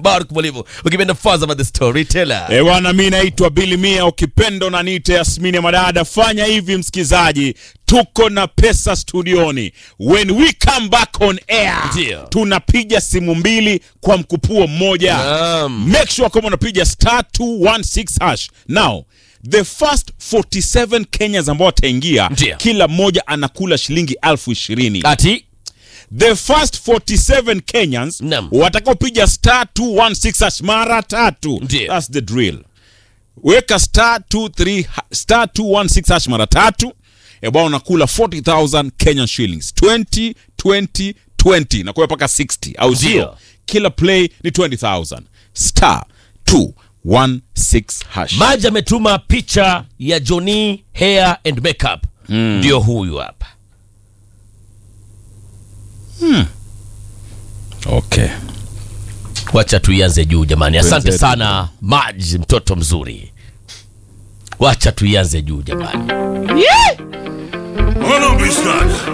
Mbaruk Mwalimu, ukipenda Fazama the Storyteller. Eh, bwana mi naitwa Billy Mia, ukipenda unaniita Yasmini ya Madada. Fanya hivi msikizaji, tuko na pesa studioni. When we come back on air, Ndio. tunapiga simu mbili kwa mkupuo mmoja. Naam. Make sure kama unapiga star 216 hash. Now, the first 47 Kenyans ambao wataingia, Ndio. kila mmoja anakula shilingi elfu ishirini. Ati The first 47 Kenyans Naam. watakaopiga star 216 hash mara tatu. Ndio. That's the drill. Weka star 23 ha- star 216 hash mara tatu. Ebwana unakula 40,000 Kenyan shillings. 20 20 20 na kwa mpaka 60 au sio? Ndio. Kila play ni 20,000. Star 216 hash. Maji ametuma picha ya Johnny hair and makeup, ndio huyu hapa. Okay. Wacha tuianze juu jamani. Asante Wenzetu. sana Maj, mtoto mzuri. Wacha tuianze juu jamani. Hold on, be stuck.